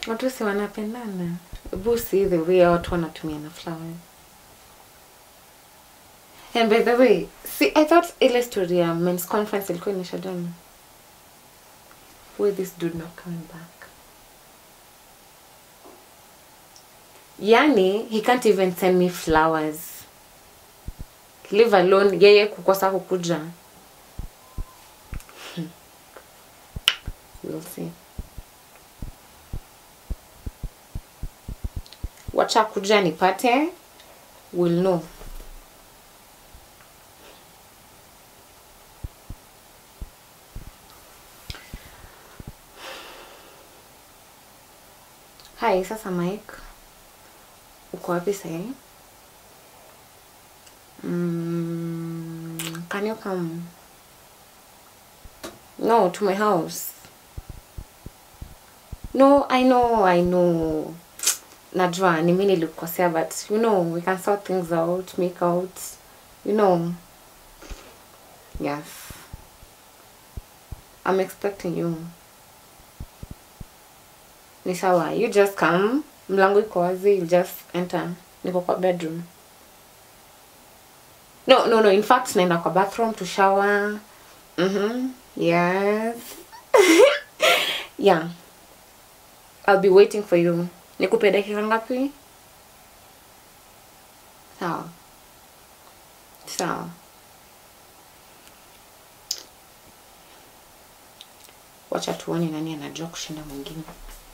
watu si wanapendana hebu see the way watu wanatumia na flowers and by the way see i thought ile story ya men's conference ilikuwa inaisha jana why this dude not coming back yani he can't even send me flowers leave alone yeye kukosa kukuja Hmm. we'll see wacha kuja nipate will know Hi, sasa Mike. Uko wapi sahi? Mm, can you come? No, to my house. No, I know, I know. Najua, ni mimi nilikukosea, but you know, we can sort things out, make out, you know. Yes. I'm expecting you. Ni sawa, you just come. Mlango iko wazi, you just enter. Niko kwa bedroom. No, no, no. In fact, naenda kwa bathroom to shower. Mhm. Yes. yeah. I'll be waiting for you. Nikupe dakika ngapi? Sawa. Sawa. Wacha tuone nani anajua kushinda mwingine.